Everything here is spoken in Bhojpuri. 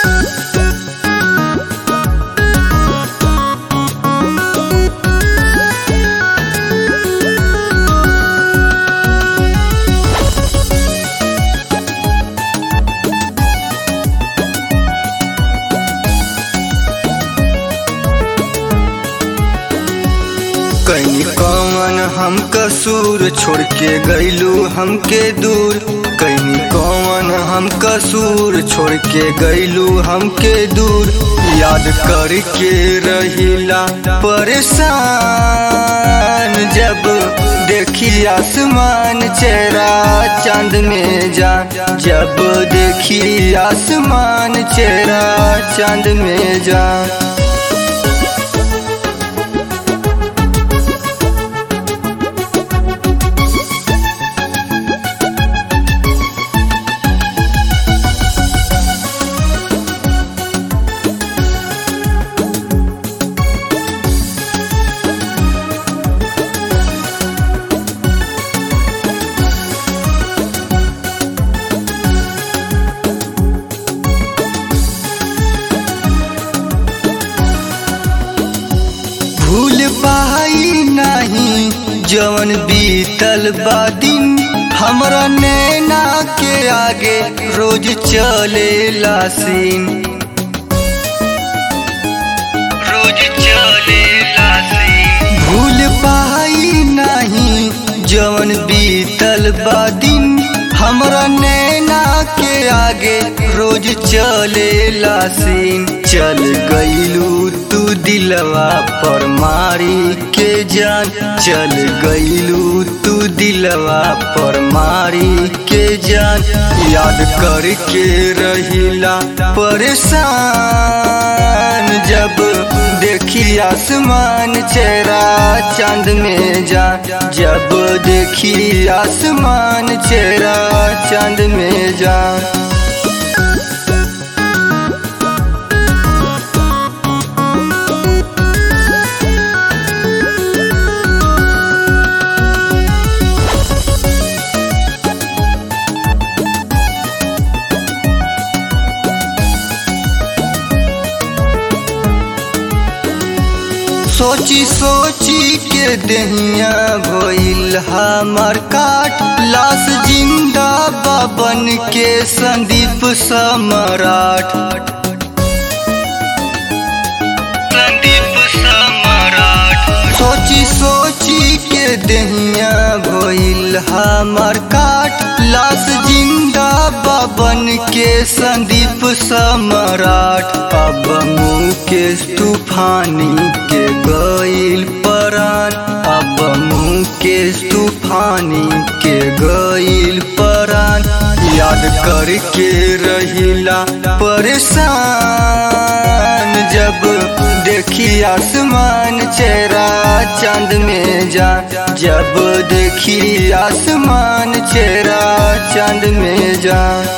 कहीं कौन हम कसूर छोड़ के गईलू हमके दूर कहीं कौन हम कसूर छोड़ के गईलू हमके दूर याद करके रहिला परेशान जब देखी आसमान चेहरा चांद में जा जब देखी आसमान चेहरा चांद में जा भूल पाई नहीं जवन बीतल बा दिन हमरा नैना के आगे रोज चले लासीन रोज चले लासीन भूल पाई नहीं जवन बीतल बा दिन हमरा नैना के आगे रोज चले लासीन चल गईलू तू दिलवा पर मारी के जान चल गईलू तू दिलवा पर मारी के जान याद करके रहिला परेशान जब देखी आसमान चेहरा चांद में जा जब देखी आसमान चेहरा चांद में जा सोची सोची के दहिया भइल हमार काट लाश जिंदा बाबन के संदीप सम्राट संदीप सम्राट सोची सोची के दहिया भइल हमार काट लाश जिंदा बाबन के संदीप सम्राट अब मुकेश तूफानी के गईल परान अब मुकेश तूफानी के गईल परान याद करके रहिला परेशान जब देखी आसमान चेहरा चांद में जा जब देखी आसमान चेहरा चांद में जा